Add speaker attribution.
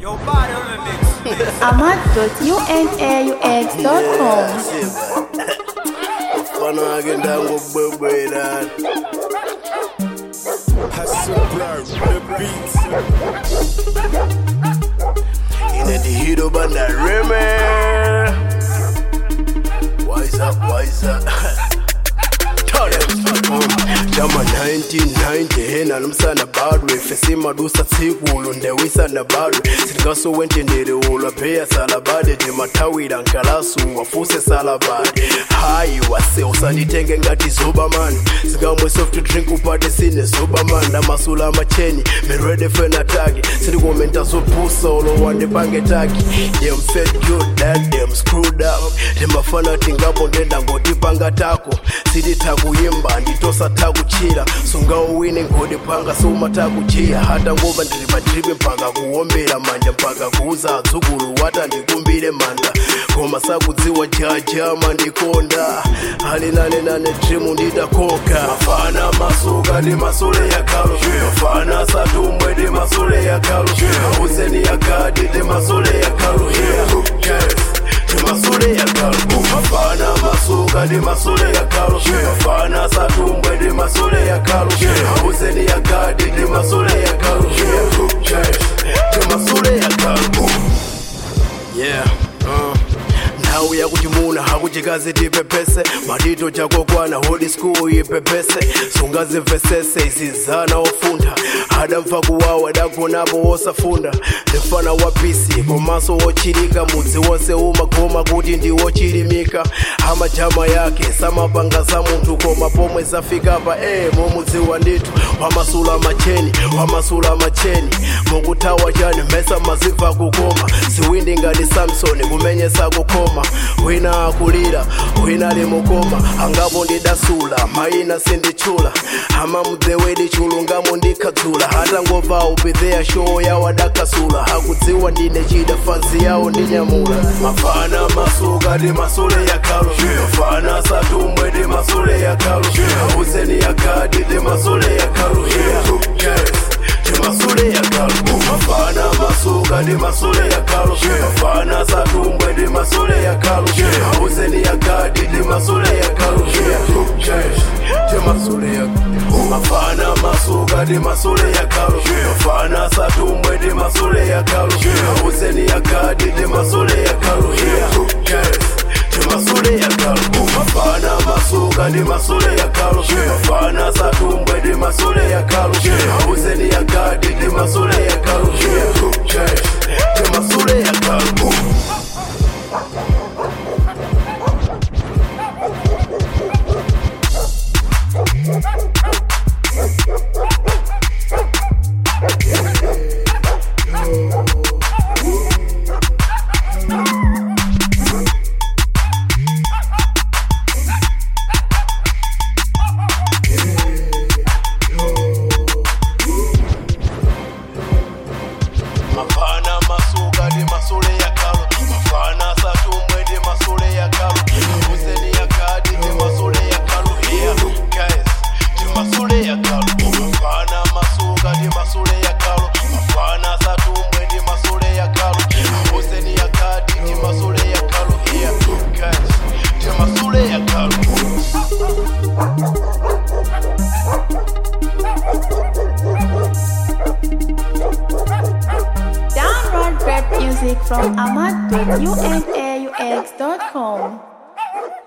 Speaker 1: Yo, body on the mix.
Speaker 2: amat.unaux.com
Speaker 3: Fana agenda ngobwebwera Hasuplar the beats Ina the hero banda reme Wise up, wise up Tell them Jama 1990 hena nomsana badwe fesi madusa tsikulu ndewisana badwe sitingaso wentendere ulwa peya salabade timathawira nkalasu wafuse salabade hayi wase usanditenge ngati zobamani singamwe soft drink upate sine zobamani ndamasula amacheni mirede fenataki sindikomenta zopusa olowande pange taki dem fed good that dem screwed up timafana tingapo ndenda ngoti panga tako sitithakuyimba nditosa takuchira sungauwine ngodi panga soumatakuchiya hata ngova ndiri padripe mpaka kuombera manja mpaka kuuza adzukulu wata ndikumbire manda koma sakudziwa jajama ndikonda halinanenane drimu ndidakoka mafana masuka ndi masule ya kalo mafana satumwe ndi masule ya kalo auseni ya gadi ndi masule ya kalo yes timasule ya kalo mafana masuka ndi masule ya kalo mafana satumbwe ndi masule ya kalo auseni ya gadi ndi masule ya kalo yes timasule ya kalo yeah uh. nthawi yakuti muna hakuchikazi tipepese matito chakokwana hodi skulu ipepese sungazimvesese izizana ofuntha adamva kuwawa dagonapo wosafunda ndifana wapisi komanso wochilika mudzi wonse umagoma kuti ndi wochilimika amajama yake samapanga za munthu koma pomwe zafikapa e mumudziwa ndithu wamasula macheni wamasula macheni mukuthawa chani mesa mazimva kukoma siwindi ngati samsoni kumenyesa kukoma wina akulira wina limukoma angapo ndidasula mayina sinditchula amamudzewedi chulungamo ndikhadzula hatangomva upidheya show yawo adakasula hakudziwa ndine chida fanzi yawo ndinyamula mafana masuka ndi masule ya kalo mafana satumwe ndi masule ya kalo auseni ya gadi ndi masule ya kalo yes timasule ya kalo mafana masuka ndi masule ya kalo mafana satumwe ndi masule ya kalo auseni ya gadi ndi masule ya kalo yes timasule ya mafana masuka ndi masule ya kalo mafana satumwe ndi masule ya kalo auseni ya gadi ndi masule ya kalo yes timasule ya kalo mafana masuka ndi masule ya kalo mafana satumbwe ndi masule ya kalo auseni ya gadi ndi masule ya kalo yes timasule ya kalo mafana masuka ndi masule ya kalo mafana satumwe ndi masule ya kalo auseni ya gadi ndi masule ya kalo here guys ndi masule ya kalo mafana masuka ndi masule ya kalo mafana satumwe ndi masule ya kalo auseni ya gadi ndi masule ya kalo here guys ndi masule ya kalo
Speaker 2: Download rap music from amat.unaux.com